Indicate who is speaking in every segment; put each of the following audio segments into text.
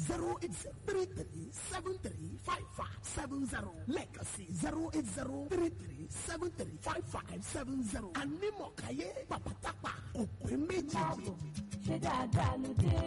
Speaker 1: zero eight zero three three seven three five five seven zero lẹ́ẹ̀kan sí zero eight zero three three seven three five five seven zero anímọ̀káyé pàpàtàpà òpin méjì.
Speaker 2: ṣé dáadáa ló dé.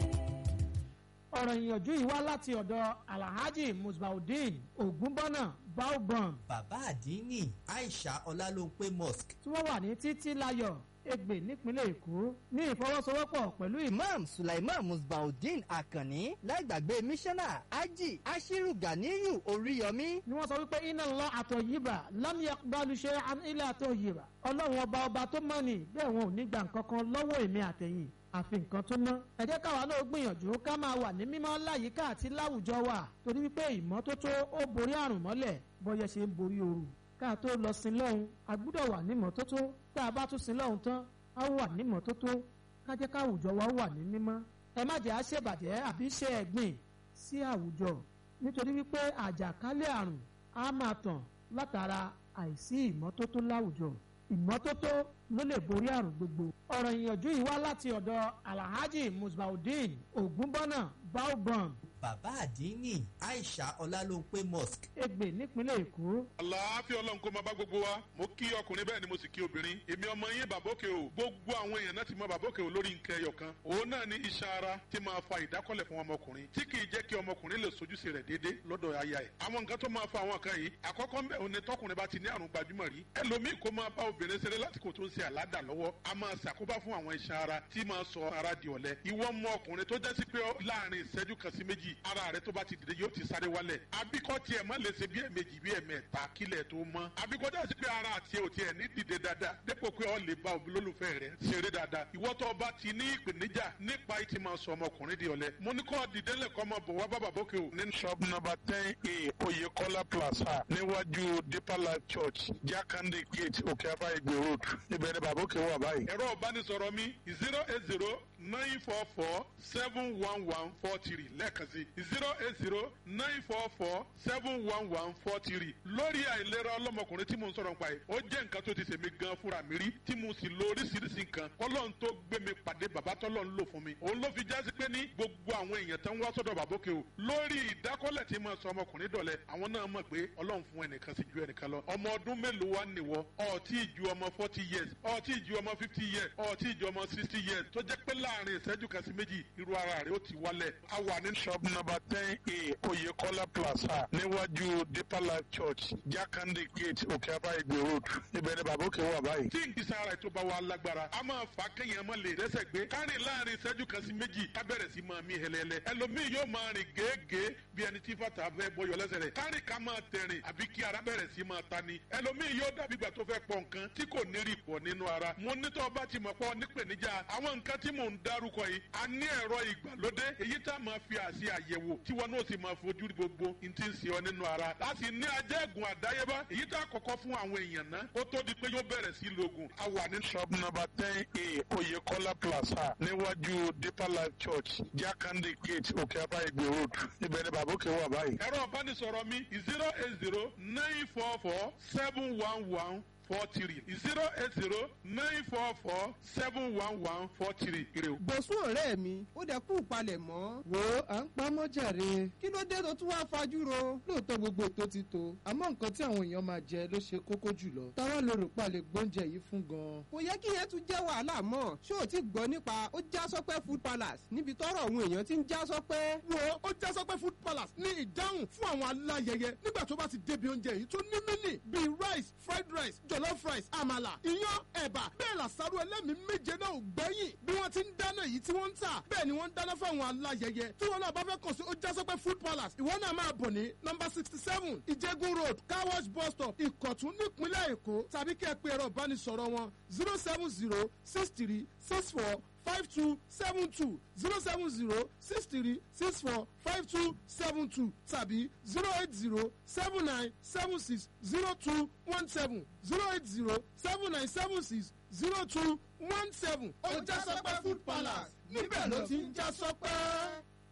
Speaker 3: ọ̀rọ̀ ìyànjú yìí wá láti ọ̀dọ̀ alhaji musbaudeen ogunbọ́nà baobam
Speaker 4: bàbá àdínní aisha ọlálóńpé mosque
Speaker 3: tí wọ́n wà ní títí láyọ̀ ègbè nípínlẹ̀ èkó ní ìfọwọ́sowọ́pọ̀ pẹ̀lú ìmọ̀
Speaker 5: imam sulaiman musbaudeen akanni láìgbàgbé mísánná ají ashiru ganiyu oríyọmí
Speaker 3: ni wọ́n sọ wípé iná lọ àtọ̀ yìbà lámìyà balùṣe ilé àtọ̀ yìbà ọlọ́run ọba ọba tó mọ̀ ní bẹ́ẹ̀ wọn ò ní gbà nǹkan kan lọ́wọ́ èmi àtẹ̀yìn àfi nǹkan tó ná. ẹ jẹ́ káwa náà gbìyànjú ká máa wà ní mímọ́ láyìíká àti láwùjọ wa torí wípé ìmọ́tótó ó borí àrùn mọ́lẹ̀ bọ́yẹ ṣe ń borí ooru. ká tó lọ sin lọ́hùn a gbúdọ̀ wà ní mọ́tótó tá a bá tún sin lọ́hùn tán a wà ní mọ́tótó ká jẹ́ káwùjọ wa wà ní mímọ́. ẹ má jẹ́ àṣebàjẹ́ àbí ṣe ẹ̀gbìn sí àwùjọ nítorí wípé àjàkálẹ̀ àrùn á máa tàn látara àìsí ìmọ́tótó láwùjọ ìmọ́tótó ló lè borí àrùn gbogbo. ọ̀rọ̀ ìyànjú yìí wá láti ọ̀dọ̀ alhaji musbaudeen ogunbọ́nà baobam
Speaker 4: bàbá àdínní aisha ọlálóńpé mosque
Speaker 3: ègbè nípínlẹ̀ èkó.
Speaker 6: àlàáfíà ọlọ́run kó máa bá gbogbo wa mo kí ọkùnrin bẹ́ẹ̀ ni mo sì kí obìnrin èmi ọmọ yín bàbókè o gbogbo àwọn èèyàn náà ti mọ bàbókè o lórí nǹkan ẹyọ kan òun náà ní iṣan ara tí máa fa ìdákọ́lẹ̀ fún ọmọkùnrin tí kì í jẹ́ kí ọmọkùnrin lè sojúṣe rẹ̀ déédéé lọ́dọ̀ aya ẹ̀ àwọn nǹkan tó máa fa àwọn kan yìí àkọ́kọ́ ń bẹ̀ òun ni tọkùnrin bá ti ní àrùn gbajúmọ̀ rí ẹlòmíì kó máa bá obìnrin ṣeré lásìkò tó ń ṣe àládà lọ́wọ́ a máa ṣàkóbá fún àwọn iṣan ara tí máa sọ ara di ọ̀lẹ ìwọ mọ ọkùnrin tó jẹ́ sí pé láàrin ìṣẹ́jú kan sí méjì ara rẹ tó bá ti dìde yóò ti sáré wálẹ̀ abíkọ́ tiẹ̀ má lè ṣe bí ẹ̀mejì bí ẹ̀mẹ́ta kílẹ̀ tó mọ́ abíkọ́ dá sí pé ara àti ẹ̀ ò tiẹ̀ ní dìde dáadáa dépò pé ọ lè bá olólùfẹ́ rẹ̀ ṣeré dáadáa ìwọ tó bá ti ní ìpèníjà nípa ìtì máa sọ ọmọkùnrin di ọ̀lẹ mo ní kọ́ dìde lẹ́kọ́ ọmọ bọ̀ wá bá bàbókè o. ní shop number ten a oyekola plaza níwájú deeper life church jakande gate òkè abá ìgbè road ibẹ̀ ni bàbókè wà báyìí. ẹ̀rọ ìbánisọ̀rọ̀ mi zero eight zero nine four four seven one one four three lẹ́ẹ̀kan sí zero eight zero nine four four seven one one four three lórí àìlera ọlọ́mọkùnrin tí mo ń sọ̀rọ̀ nípa ẹ̀ ó jẹ́ nǹkan tó ti ṣèmi gan fúnra mi rí tí mo sì lo oríṣiríṣi nǹkan kọ́lọ́n tó gbé mi pàdé bàbá tọ́lọ́ ń lò fún mi òun ló fi jásí pé ní gbogbo àwọn èèyàn tó ń wá sọ́dọ̀ bàbókè o lórí ìdákọ́lẹ̀ tí mo sọ ọmọkùnrin dọ̀lẹ́ àwọn náà mọ̀ pé ọlọ́run fún ẹnìkan sí ju ẹnìkan lọ ọmọ ọdún mélòó wá nìwọ ọtí ìju ọmọ forty years ọtí ìju ọmọ fifty years ọtí ìju ọmọ sixty years tó jẹ́ pé láàrin ìṣẹ́jú kan sí méjì irú ara rẹ̀ ó ti wálẹ̀ a wà ní shop number ten a oyekola plaza níwájú deeper life church jakande gate òkè abá ìgbè road ibẹ̀ ni bàbókè wà báyìí. tí ìgbésẹ̀ ara ètò bá wà lágbára a máa fà kéèyàn máa lè rẹ́sẹ̀ gbé kárìn láàrin ìṣẹ́jú kan sí méjì ká bẹ̀rẹ̀ sí máa mí hẹlẹ́lẹ́ ẹlòmíì yóò máa rìn gèégèé bí ẹni tí fàtà fẹ́ bọyọ̀ lẹ́sẹ̀ rẹ̀ kárìn ká máa tẹ̀rìn àbí kí ara bẹ̀rẹ̀ sí máa ta ni ẹlòmíì yóò dàbí ìgbà tó fẹ́ pọ̀ nǹkan tí kò ní rí pọ̀ nínú ara mo ní tó bá ti mọ̀ pọ̀ nípèníjà àwọn nǹkan tí mò ń dárúkọ yìí a ní ẹ̀rọ ìgbàlódé èyí tá a máa fi àṣì àyẹ̀wò tí wọn náà sì máa fojú rí gbogbo n ti ń ṣe ọ nínú ara láti ní ajẹ́gùn àdáyébá èyí tá a kọ́kọ́ fún àwọn èèyàn náà kó tó di pé yóò bẹ̀rẹ̀ sí lògùn a wà ní shop number ten a oyekola plaza níwájú deeper life church jakande gate òkè abá ìgbè road ibẹ̀ ni bàbókè wà báyìí. ẹ̀rọ ìbánisọ̀rọ̀ mi zero eight zero nine four four seven one one four three zero eight zero nine four four seven one one four three.
Speaker 7: bọ̀sùn ọ̀rẹ́ mi ó dẹ̀ kú ìpalẹ̀ mọ́.
Speaker 8: wo à ń pa mọ́jàre.
Speaker 7: kí ló dé tó tún wá fajú ro.
Speaker 8: lóòótọ́ gbogbo ètò ti tó àmọ́ nǹkan tí àwọn èèyàn máa jẹ ló ṣe kókó jùlọ. táwa ló rò pa lè gbóúnjẹ yìí fún gan.
Speaker 7: kò yẹ kí yẹn tún jẹ́ wàhálà mọ́ ṣé o ti gbọ́ nípa ó já sọ́pẹ́ food palace níbi tọ́rọ̀ àwọn èèyàn ti ń já sọ́pẹ́.
Speaker 1: wo ó já sọ́pẹ́ food palace ní ìdáhùn fún àwọn aláyẹyẹ nígbà tó bá ti débi oúnjẹ yìí tó ní mínì bíi rice fried rice jollof rice àmàlà iyán ẹ̀bà bẹ́ẹ̀ làṣàrò ẹlẹ́mìí méje náà ò gbẹ́yìn bí wọ́n ti ń dáná yìí tí wọ́n ń tà bẹ́ẹ̀ ni wọ́n ń dáná fáwọn aláyẹyẹ tí wọ́n náà bá fẹ́ kàn sí ó já sọ́pẹ́ food palace ìwọ náà máa bọ̀ ní nọmba sixty seven ìjẹ́gun road car wash bus stop ìkọ̀tún nípínlẹ̀ èkó tàbí kẹ́ ẹ pé ẹ̀rọ ìbánisọ̀rọ̀ wọn zero seven zero six three six four five two seven two zero seven zero six three six four five two seven two tàbí zero eight zero seven nine seven six zero two one seven zero eight zero seven nine seven six zero two one seven.
Speaker 7: ó já sọ́pẹ́ food palace níbẹ̀ ló ti ń já sọ́pẹ́.
Speaker 8: tó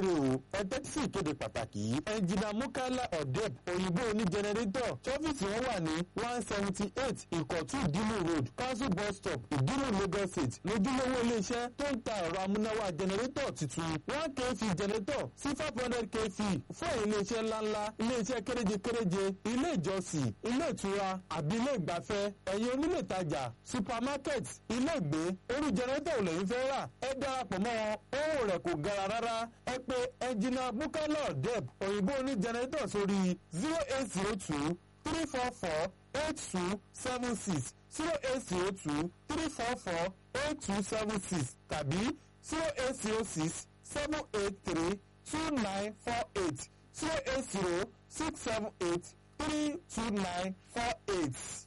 Speaker 9: rè o ẹ tẹ́tí sí ìkéde pàtàkì yìí ẹnjìnà mukala odeb òyìnbó oní jẹnẹrétọ̀ ṣọ́fíìsì wọn wà ní one seventy eight ìkọ̀tún ìdímù road council bus stop ìdímù lagos state lójúlówó iléeṣẹ́ tó ń ta ẹ̀rọ amúnáwá jẹnẹrétọ̀ tuntun one kv jẹnẹrétọ̀ sí five hundred kv fún ẹ̀yìn iléeṣẹ́ ńláńlá iléeṣẹ́ kéréje kéréje ilé ìjọsìn ilé ìtura àbí ilé ìgbafẹ́ ẹ̀yin onílé ìtajà supermarket ilé ìgbé orí jẹnẹrétọ̀ ò lẹ́yìn fẹ́ rà ẹ darapọ̀ mọ́ wọn owó rẹ̀ kò gara rárá ẹ pé ẹnjìnà bukala deb òyìnbó oní jẹnẹrétọ̀ sórí zero eight zero two three four four eight two seven six zero eight zero two three four four eight two seven six tàbí zero eight zero six seven eight three two nine four eight zero eight zero six seven eight three two nine four eight.